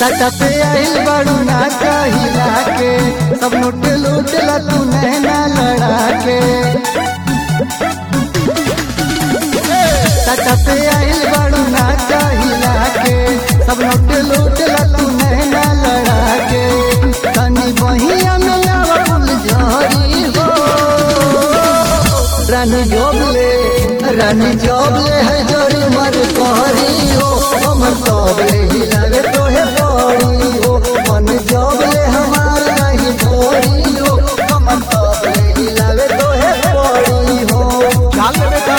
सटा पे आइल बड़ू ना कहिला के सब लूट लूट ला तू नैना लड़ा के सटा पे आइल बड़ू ना कहिला के सब लूट लूट ला तू नैना लड़ा के तनी बहिया में आवा फूल झरी हो रानी जोबले रानी जोबले है जोरी मर कहरी हो हम तोबले हिलावे तोहे पड़ी हो मन जोबले हमार नहीं भोरी हो हम तोबले हिलावे तोहे पड़ी हो चाल ले बेटा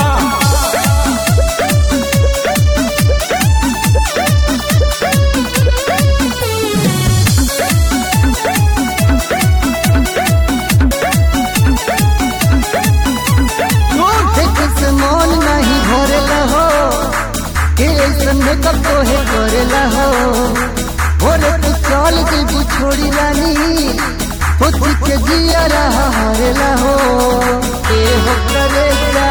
देख से मन नहीं भरेला हो के ऐसन मेकअप तोहे करेला हो भोरे तू चल जेबू छोड़ी रानी खुद के जिया रहा हरेला हो ए हो करे जा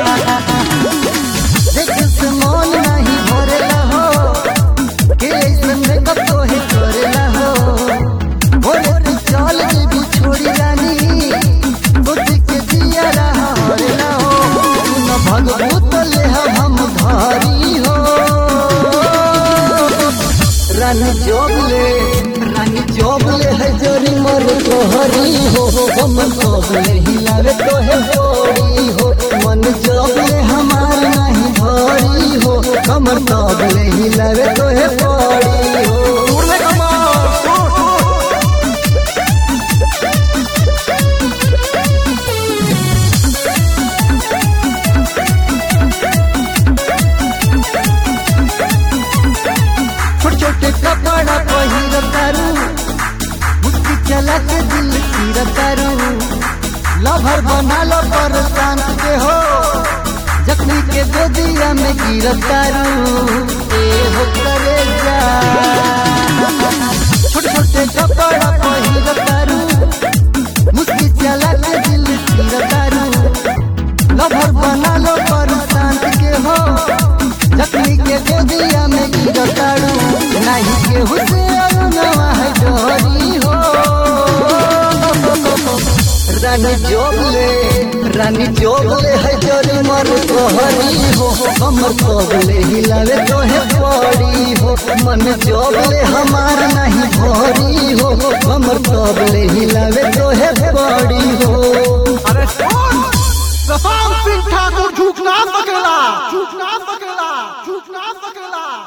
देख से मन नहीं भरेला हो के ऐसन मेकअप तोहे करेला हो भोरे तू चल जेबू छोड़ी रानी खुद के जिया रहा हरेला हो न भगवत ले हम धारी हो रानी जोबले रानी जोबले है जोरी मर तोहरी हो हम जोबले हिलावे तो है बोरी हो मन जोबले हमार नहीं भरी हो कमर जोबले हिलावे तो है बोरी हो दूर ले कमर दूर दूर छोटे छोटे कपड़ा पहिर तारू मुस्की चला के दिल तीर तारू लभर बना लो पर शांत के हो जखनी के गोदिया में गिर तारू ए हो करे जा छोटे छोटे कपड़ा पहिर तारू मुस्की चला के दिल तीर तारू लभर बना लो पर शांत के हो जखनी के गोदिया में गिर तारू नहीं के हुसैन नवा है डोरी हो रानी जोबले रानी जोबले है जोरी मर तोहरी हो हमर तोबले हिलावे तो है पड़ी हो मन जोबले हमार नहीं भोरी हो हमर तोबले हिलावे तो है पड़ी हो अरे सुन प्रशांत सिंह ठाकुर झूठना पकड़ा झूठना पकड़ा झूठना पकड़ा